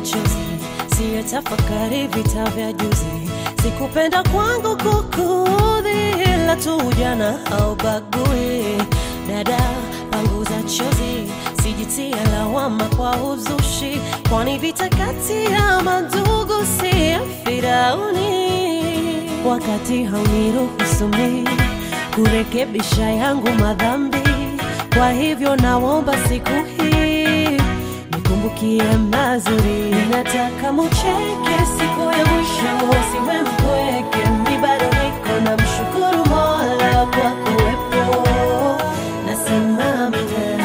chozi, siye tafakari vita vya juzi. Sikupenda kwangu kukudhi, ila tu ujana haubagui. Dada, panguza chozi, sijitie lawama kwa uzushi, kwani vita kati ya mandugu si ya Firauni. Wakati hauniruhusu mimi kurekebisha yangu madhambi, kwa hivyo naomba siku hii nikumbukie mazuri. Nataka mucheke siku ya mwisho, siwe mpweke. Mi bado niko na mshukuru Mola kwa kuwepo, nasema amina.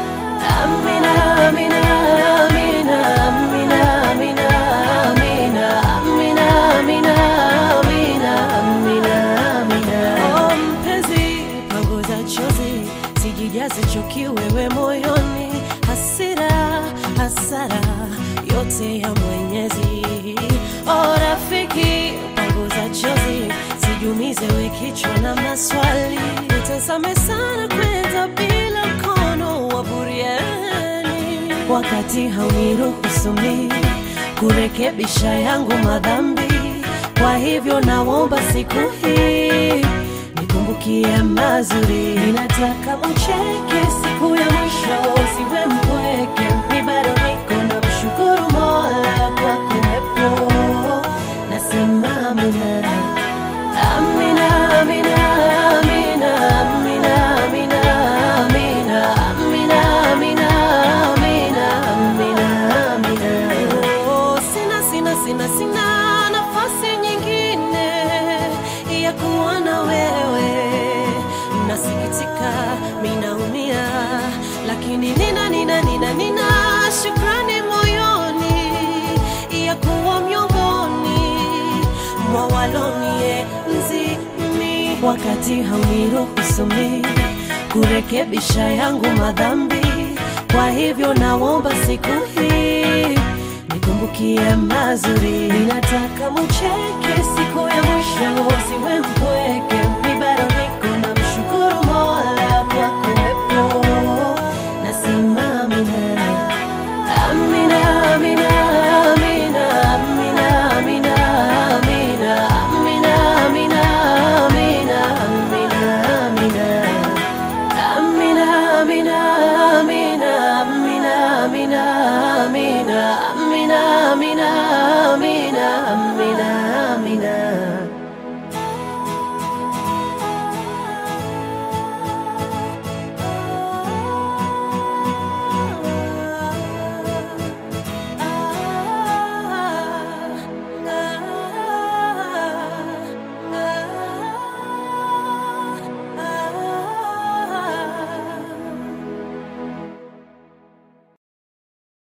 Amina, amina, amina, amina, amina, amina, amina, amina, amina, amina, amina. Oh, mpenzi, panguza chozi, sijijaze chuki wewe moyoni, hasira, hasara yote ya Mwenyezi. Oh, rafiki, panguza chozi, sijumize we kichwa na maswali, utazame sana kwenda bila mkono wa buriani, wakati hauniruhusu mimi kurekebisha yangu madhambi. Kwa hivyo naomba siku hii nikumbukie mazuri. Ninataka ucheke siku ya mwisho, usiwe mpweke. Mi bado niko na mshukuru Mola kwa kuwepo, nasema amina. Amina, amina, amina, amina, amina, amina, amina, amina, amina, amina, amina. Oh, sina, sina, sina, sina nafasi nyingine ya kuwa na wewe. Nasikitika, minaumia, lakini nina, nina, nina, nina shukrani moyoni ya kuwa miongoni mwa walonienzi mimi, wakati hauniruhusu mimi kurekebisha yangu madhambi. Kwa hivyo naomba siku hii nikumbukie mazuri. Ninataka mucheke siku ya mwisho, usiwe mpweke.